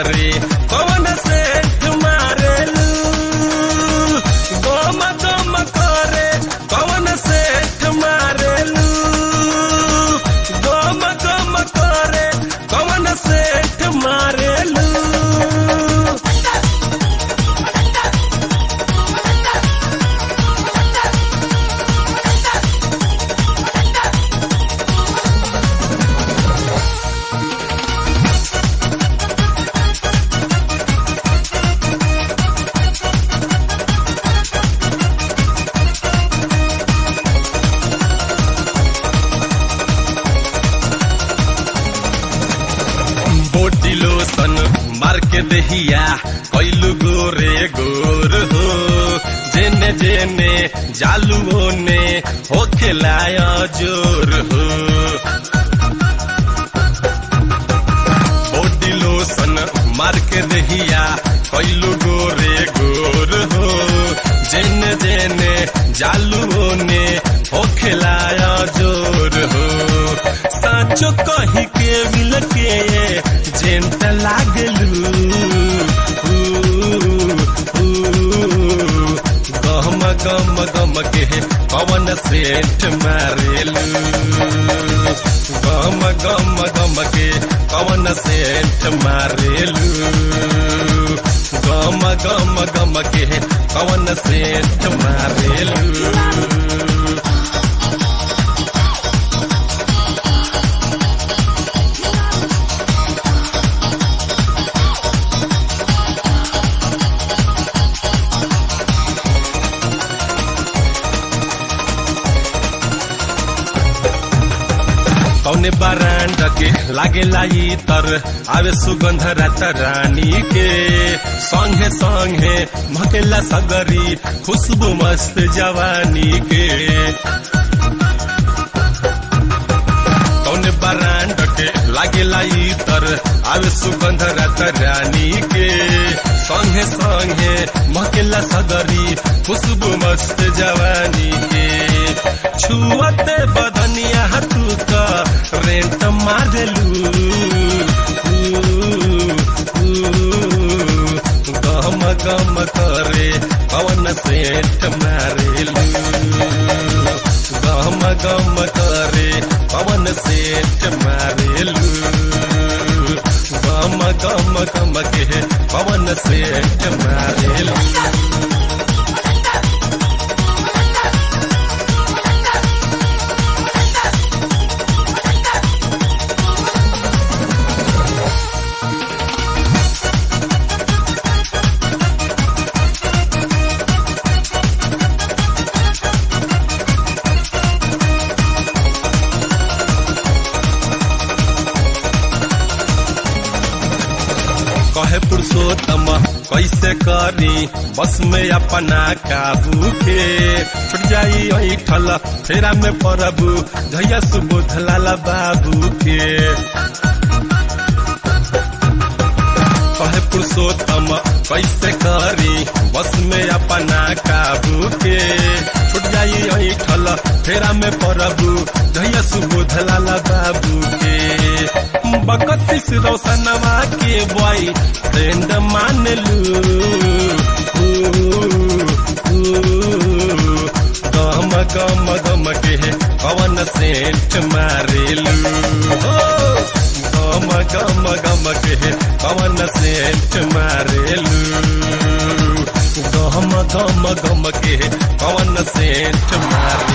करे कवन सेठ मारेलू गम गम करे कवन सेठ मारेलू गम गम करे कवन सेठ मारेलू बोटी लोसन मार के दहिया कैलू गोरे गोर हो जेने जेने जालू ने हो खिलाया जोर हो बोटी लोसन मार के दहिया कैलू गोरे गोर हो जेने जेने जालू ने हो खिलाया जोर हो साचो कही के मिल के जेंट लागलू गम गम गम के पवन सेठ मारेलू गम गम गम के पवन सेठ मारेलू गम गम गम के पवन सेठ मारेलू कौने बारांड के लागे लाई तर आवे सुगंध रात रानी के संगे संगे मकेला सगरी खुशबू मस्त जवानी के कौने बारांड के लागे लाई तर आवे सुगंध रात रानी के संगे संगे मकेला सगरी खुशबू मस्त जवानी के छुअते बदनिया तू का रेंट मारेलू गम गम करे पवन सेठ मारेलू गम गम करे पवन सेठ मारेलू गम गम गम के पवन सेठ मारेलू कहे पुरुषोत्तम कैसे करी बस में अपना काबू के छुट जाई ऐठल फेरा में परबू धैया सुबोध लाला बाबू के कहे पुरुषोत्तम कैसे करी बस में अपना काबू के छुट जाई ऐठल फेरा में परबू धैया सुबोध लाला बाबू के बकतीस रोशनवा के बॉय फ्रेंड मान लू गम गम गम के पवन सेठ मारेलू गम गम गम के पवन सेठ मारेलू गम गम गम के पवन सेठ मारे